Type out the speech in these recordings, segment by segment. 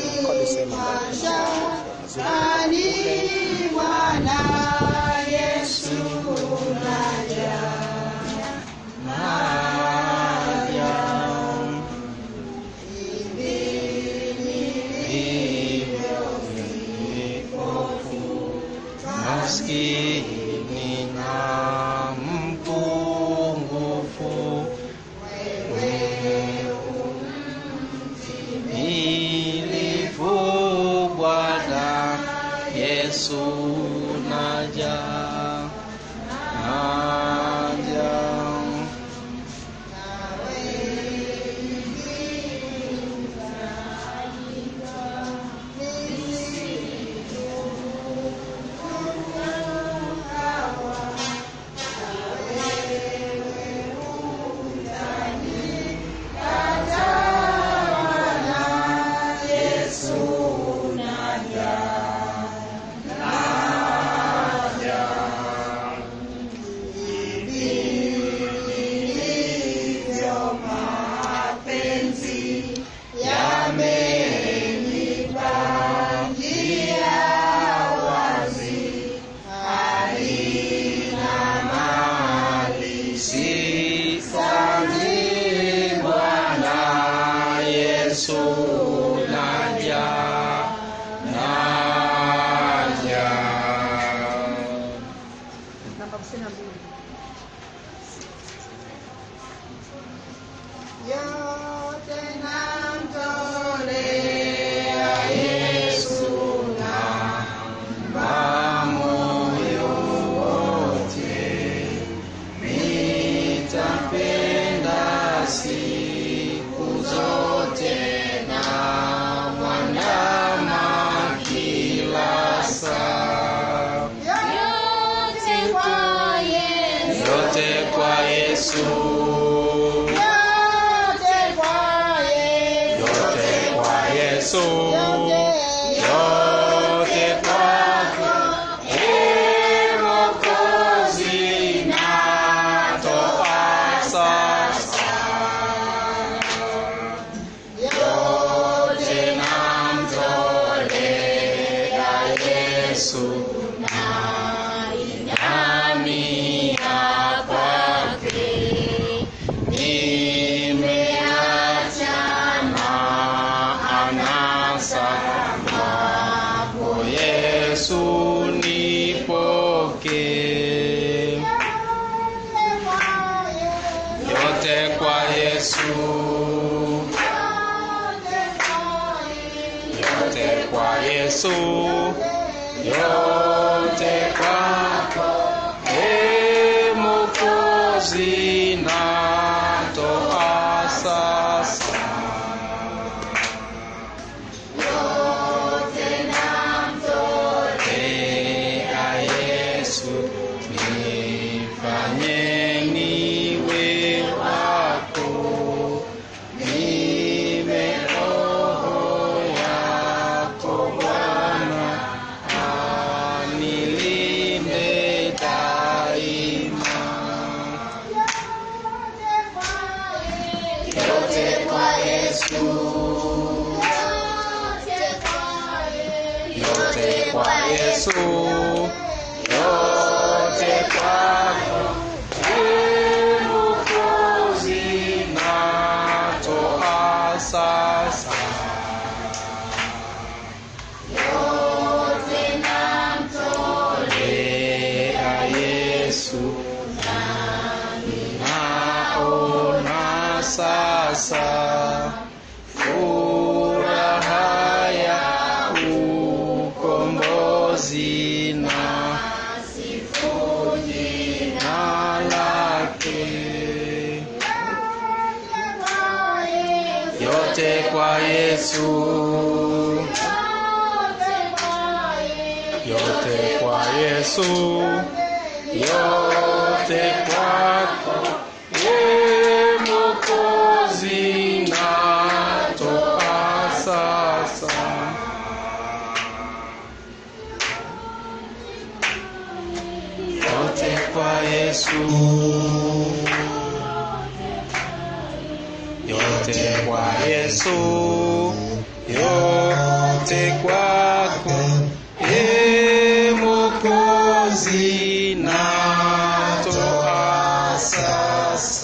Ani Bwana Yesu naja, naja. maskini na mpungufu ilifu Bwana Yesu naja naja Sisani Bwana Yesu naja naja Namba hamsini na mbili. Yote namtolea Yesu moyo wote nitapenda siku zote na mwandama kila saa yote kwa Yesu, yote kwa Yesu yote kwa Yesu, yote kwa Yesu yote yote kwako Ee Mwokozi natoa sasa yote namtolea Yesu nainamia kwake nimeachana anasa kwako Yesu nipokee yote kwa Yesu yote kwa Yesu yote kwako Ee Mwokozi natoa sasa Ea Yesu nifanye niwe wako niwe roho yako Bwana anilinde daima yote kwa Yesu yote kwa Yesu yote kwako Ee Mwokozi natoa sasa Ea Yesu naona sasa furaha ya ukombozi na jina lake yote kwa Yesu yote kwa Yesu yote kwako Ee Mwokozi natoa sasa yote kwa Yesu yote kwa Yesu yote kwako e Mwokozi, natoa sasa.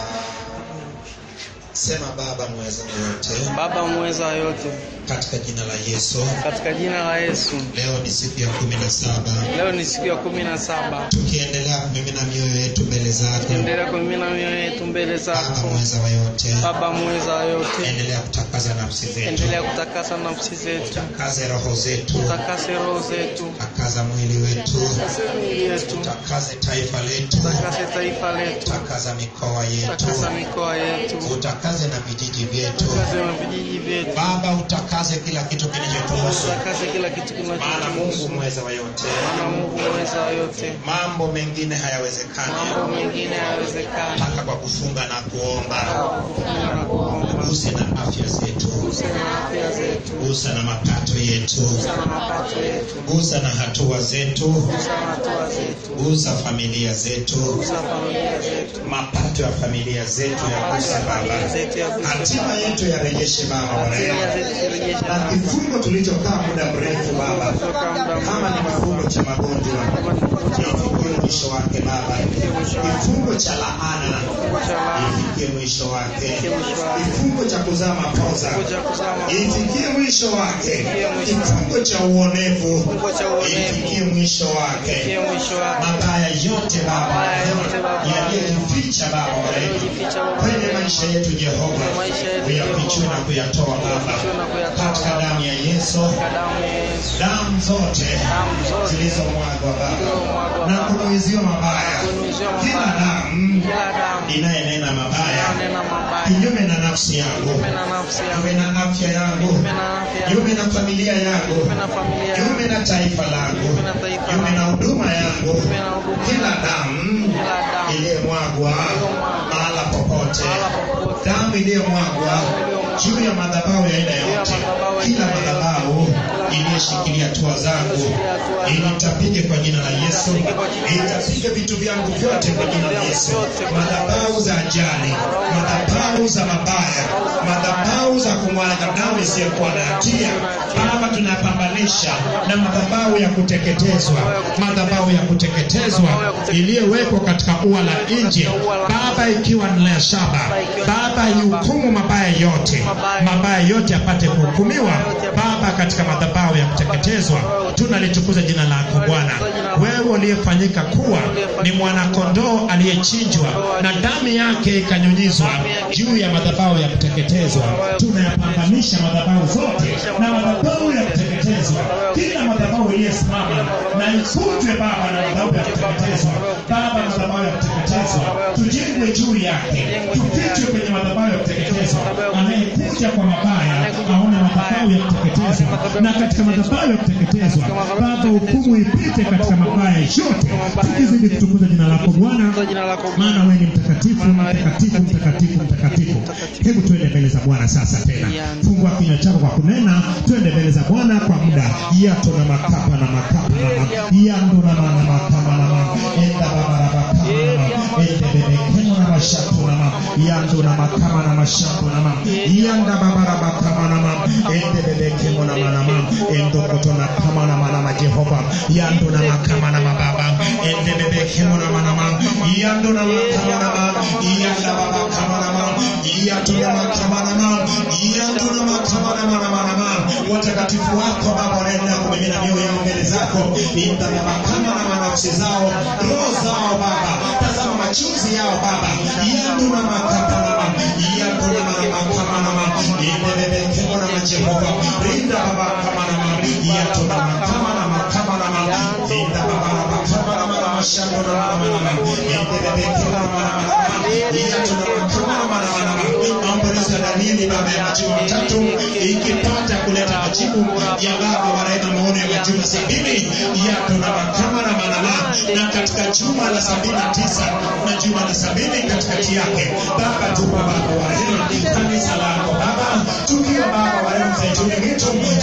Sema Baba mweza yote, Baba mweza wa yote, katika jina la Yesu. katika jina la Yesu, Leo ni siku ya kumi na saba leo ni siku ya kumi na saba tukiendelea kumimina mioyo yetu mbele zako. endelea kumimina mioyo yetu mbele Baba zako. mweza wa yote, Baba mweza wa yote, endelea kutakaza nafsi zetu, endelea kutakasa nafsi zetu, takaze roho zetu, takase roho zetu, takaza mwili wetu, takase miili yetu, takaze taifa letu, takase taifa letu, takaza mikoa yetu, takasa mikoa yetu, utakaze na vijiji vyetu. takase na vijiji vyetu, Baba utakaze kila kitu kinachotuhusu, takase kila kitu maana kinachotuhusu. Mungu mweza wa yote, Maana Mungu mweza wa yote, mambo mengine hayawezekani mambo mengine hayawezekani. mpaka kwa kufunga na kuomba. Kufunga na kuomba, Guse na afya zetu, guse na afya zetu, gusa na mapato yetu, gusa na mapato yetu, gusa na hatua zetu, gusa na hatua zetu, gusa familia zetu, gusa familia zetu, mapato ya familia zetu yaguse familia Baba, zetu ya guse hatima yetu yarejeshe Baba wa familia rehema, zetu zirejeshe na Baba. kifungo tulichokaa muda mrefu Baba, Kutoka muda kama ni kifungo cha magonjwa kama ni kifungo cha ifikie mwisho wake Baba, kifungo cha laana cha laana, ifikie mwisho wake, ifikie mwisho wake. kifungo cha kuzaa mapoza kifungo cha kuzama, ifikie mwisho wake, mwisho kifungo cha uonevu kifungo cha uonevu, ifikie mwisho wake, ifikie mwisho wake. mabaya yote Baba Mabaya yote Baba. yaliyojificha Baba wa rehema Yaliyojificha Baba wa kwenye rehema. maisha yetu Jehova, Kwenye maisha yetu uyafichue na kuyatoa Baba Uyafichue na kuyatoa katika Baba. damu ya Yesu, Katika damu ya Yesu, damu zote damu zote zilizomwagwa Baba zilizomwagwa na Baba. kunuiziwa mabaya, kunuiziwa kila mabaya, damu kila damu inayenena mabaya inayonena mabaya kinyume na nafsi yangu, kinyume na nafsi yangu, kinyume na afya yangu, kinyume na afya yangu, kinyume na familia yangu, kinyume na familia yangu, kinyume na taifa langu, kinyume na taifa kinyume na langu, huduma yangu, kinyume na huduma kila yangu, damu kila damu iliyomwagwa mahala popote, mahala popote, damu iliyomwagwa juu ya madhabahu ya aina yote, kila madhabahu iliyoshikilia hatua zangu ilitapige kwa jina la Yesu, itapige vitu vyangu vyote kwa jina la Yesu, madhabahu za ajali, madhabahu za mabaya, madhabahu za kumwaga damu isiyokuwa na hatia, Baba, tunapambanisha na madhabahu ya kuteketezwa, madhabahu ya kuteketezwa iliyowekwa katika ua la nje, Baba, ikiwa ni la shaba, Baba, ihukumu mabaya yote, mabaya yote apate kuhukumiwa, Baba, katika madhabahu ya kuteketezwa. Tunalitukuza jina lako Bwana, wewe uliyefanyika kuwa ni mwanakondoo aliyechinjwa na damu yake ikanyunyizwa juu ya madhabahu ya kuteketezwa. Tunayapambanisha madhabahu zote na madhabahu ya kuteketezwa, kila madhabahu iliyesimama na ikutwe Baba na madhabahu ya kuteketezwa. Baba, madhabahu ya kuteketezwa tujengwe juu yake, tufichwe kwenye madhabahu ya kuteketezwa. Anayekuja kwa mabaya aone madhabahu ya kuteketezwa, na katika madhabahu ya kuteketezwa Baba, hukumu ipite katika mabaya yote, tukizidi kutukuza jina lako Bwana, Kwa jina lako maana wewe ni mtakatifu, mtakatifu, mtakatifu, mtakatifu. Hebu tuende mbele za Bwana sasa tena, fungua kinywa chako kwa kunena, tuende mbele za Bwana kwa muda. yato na makapa na makapa na ma- yando na ma- na makama na ma- enda babarabakama na ma- ende bebekemo na mashatu na ma- yando na makama na mashatu na ma yanda babarabakama na ma ende bebekemo na ma na ma endo koto na kama na ma na ma Jehova yando na makama na mababa ende bebekemo na ma na ma yando na makama na ma yanda babakama na ma yato na makama na ma yando na makama na ma na ma na ma watakatifu wako Baba wanaenda kumimina mioyo yao mbele zako inda Baba kama na manafsi zao roho zao Baba tazama machozi yao Baba yando na makapa na ma yando na makama na ma inde bebe kemo na ma Jehova rinda Baba kama na ma yato na makama na makama na ma inda Baba Baba kama na ma na mashando na ma na ma inde bebe kemo na ma na ma yato na makama na ma na ma maombolezo ya Danieli Baba ya majuma matatu ikipata kuleta majibu ya Baba wa rehema maono ya majuma sabini yato na makama na manama na katika juma la sabini na tisa na juma la sabini katikati yake Baba tupa Baba wa rehema kanisa lako Baba tukiwa Baba wa rehema zaituni mwitu tukiwa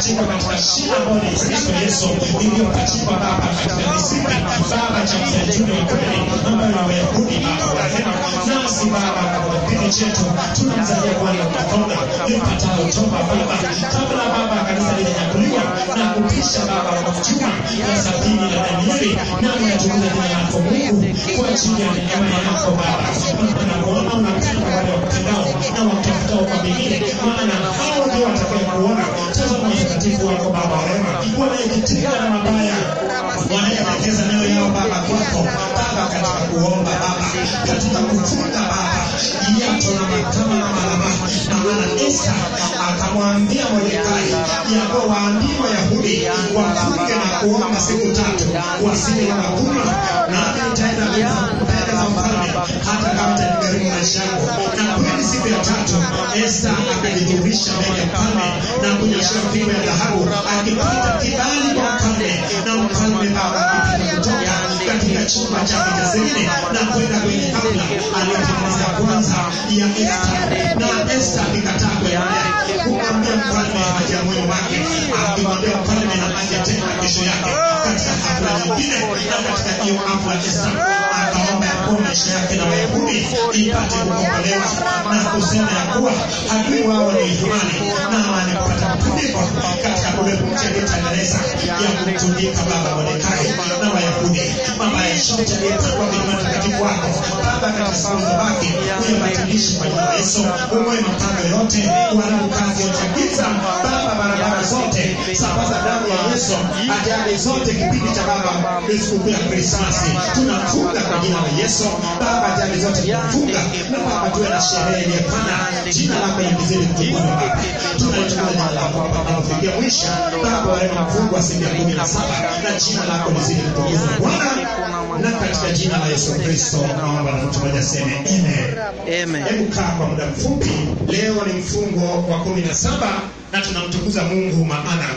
iliyopachikwa katika shina ambayo ni Kristo Yesu, iliyopachikwa Baba katika misingi Baba cha mzeituni wa kweli ambayo ni Wayahudi Baba wa rehema. Nasi Baba kwa kipindi chetu tunamzalia Bwana mkono ipatao toba Baba, kabla Baba kanisa lilinyakuliwa na kupisha Baba kwa mtuma na sabini na Danieli, nami natukuza jina lako Mungu kwa ajili ya neema yako Baba. Baba nakuona unapenda wale wakupendao na wakutafutao kwa bidii, maana hao ndio watakaye kuona. Tazama watakatifu wako Baba wa rehema, wanayejitenga na mabaya, wanayeelekeza mioyo yao Baba kwako Baba, katika kuomba Baba, katika kufunga Baba yato na makama na malama na maana Esta akamwambia Mordekai ya kuwa waambie Wayahudi wafunge na kuomba siku tatu wasije wakakuma, nami nitaenda mbele za mfalme hata kama itanigharimu maisha yangu. Na kweli siku ya tatu Esta akajidhihirisha mbele ya mfalme na kunyoshewa fimbo ya dhahabu akipata kibali kwa mfalme, na mfalme Baba akipata kutoka katika chumba chake cha siri na kwenda kwenye hafla aliyotengeneza kwanza ya Esta, na Esta akikataa kuendelea kumwambia mfalme haja ya moyo wake, akimwambia mfalme na aje tena kesho yake katika hafla nyingine. Na katika hiyo hafla Esta akaomba ya kuwa maisha yake na Wayahudi ipate kukombolewa na kusema ya kuwa adui wao ni Imani na amani kupata mtundiko katika ule mti aliyetengeneza ya kumtundika Baba Mordekai na Wayahudi mabaya yote aliyepangwa kwenye matakatifu wako Baba, katika siku zilizobaki uyabatilishe kwa jina la Yesu, umoe mapanga yote, uharibu kazi yote ya giza Baba, barabara zote, sambaza damu ya Yesu, ajali zote, kipindi cha Baba ni sikukuu ya Krismasi, tunafunga kwa jina la Yesu Baba, ajali zote tunafunga na Baba, tuwe na sherehe iliyopana, jina lako likizidi kutukuzwa Baba, tunalichukua jina lako Baba kufikia mwisho Baba, warema mfungu wa siku ya kumi na saba na jina lako lizidi kutukuzwa Bwana, na katika jina la Yesu Kristo naomba na mtu mmoja aseme amen. Amen. Hebu kaa kwa muda mfupi. Leo ni mfungo wa kumi na saba na tunamtukuza Mungu maana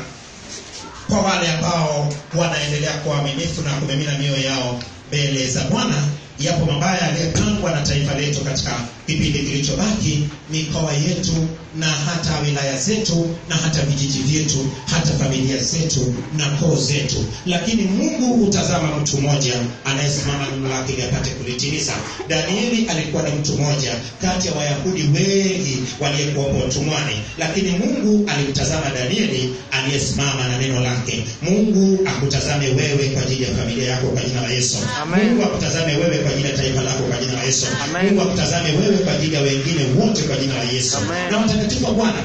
kwa wale ambao wanaendelea kuwa waaminifu na kumimina mioyo yao mbele za Bwana. Yapo mabaya yaliyopangwa na taifa letu katika kipindi kilichobaki, mikoa yetu na hata wilaya zetu na hata vijiji vyetu, hata familia zetu na koo zetu, lakini Mungu hutazama mtu mmoja anayesimama neno lake ili apate kulitimiza. Danieli alikuwa ni mtu mmoja kati ya Wayahudi wengi waliyekuwapo utumwani, lakini Mungu alimtazama Danieli aliyesimama na neno lake. Mungu akutazame wewe kwa ajili ya familia yako kwa jina la Yesu. Amen. Mungu akutazame wewe kwa ajili ya taifa lako kwa jina la Yesu. Amen. Mungu akutazame wewe kwa ajili ya wengine wote kwa jina la Yesu. Amen. Na watakatifu wa Bwana,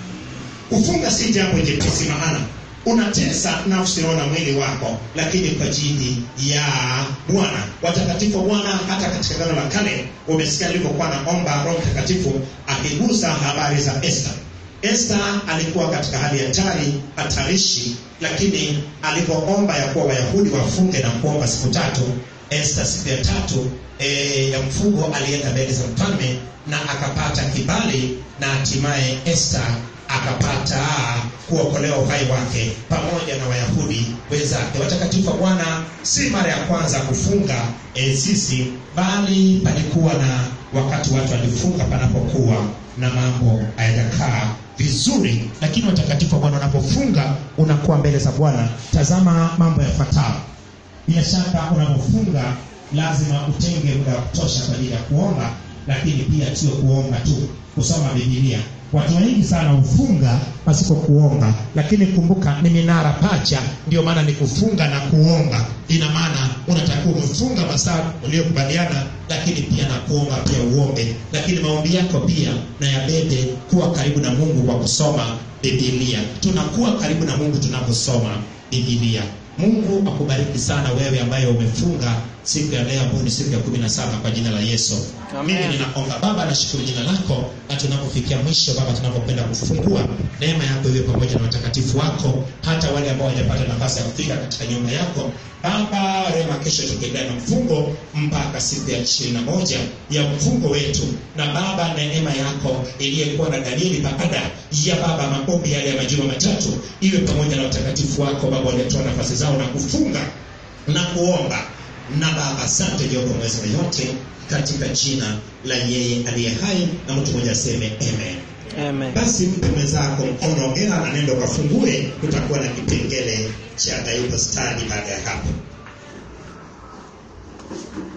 kufunga si jambo jepesi, maana unatesa nafsi roho na mwili wako, lakini kwa ajili ya Bwana. Watakatifu wa Bwana, hata katika Agano la Kale umesikia alivyokuwa naomba Roho Mtakatifu akigusa habari za Esta. Esta alikuwa katika hali hatari hatarishi, lakini alipoomba ya kuwa Wayahudi wafunge na kuomba siku tatu, Esta siku ya tatu e, ya mfungo alienda mbele za mfalme na akapata kibali na hatimaye Esta akapata kuokolewa uhai wake pamoja na Wayahudi wenzake. Watakatifu wa Bwana, si mara ya kwanza kufunga e, sisi, bali palikuwa na wakati watu walifunga panapokuwa na mambo hayajakaa vizuri. Lakini watakatifu wa Bwana, unapofunga unakuwa mbele za Bwana, tazama mambo yafuatayo. Bila shaka unapofunga lazima utenge muda wa kutosha kwa ajili ya kuomba, lakini pia sio kuomba tu, kusoma Biblia. Watu wengi sana hufunga pasipo kuomba, lakini kumbuka ni minara pacha, ndio maana ni kufunga na kuomba. Ina maana unatakiwa umefunga masaa uliyokubaliana, lakini pia na kuomba pia uombe, lakini maombi yako pia na yabebe kuwa karibu na Mungu kwa kusoma Biblia. Tunakuwa karibu na Mungu tunaposoma Biblia. Mungu akubariki sana wewe ambaye umefunga siku ya leo ambayo ni siku ya kumi na saba kwa jina la Yesu. Amen. Mimi ninaomba Baba, nashukuru jina lako, na tunapofikia mwisho Baba, tunapopenda kufungua, neema yako iwe pamoja na watakatifu wako, hata wale ambao hawajapata nafasi ya kufika katika nyumba yako Baba. Rema, kesho tukiendelea na mfungo mpaka siku ya ishirini na moja ya mfungo wetu, na Baba, neema yako iliyekuwa na Danieli baada ya Baba maombi yale ya majuma matatu iwe pamoja na watakatifu wako Baba, waliotoa nafasi zao na kufunga na kuomba na Baba, asante Jehova mweza yote, katika jina la yeye aliye hai, na mtu mmoja aseme amen. Amen. basi mpe mwenzako mkono ongera na nendo kafungue kutakuwa na kipengele cha bible study baada ya hapo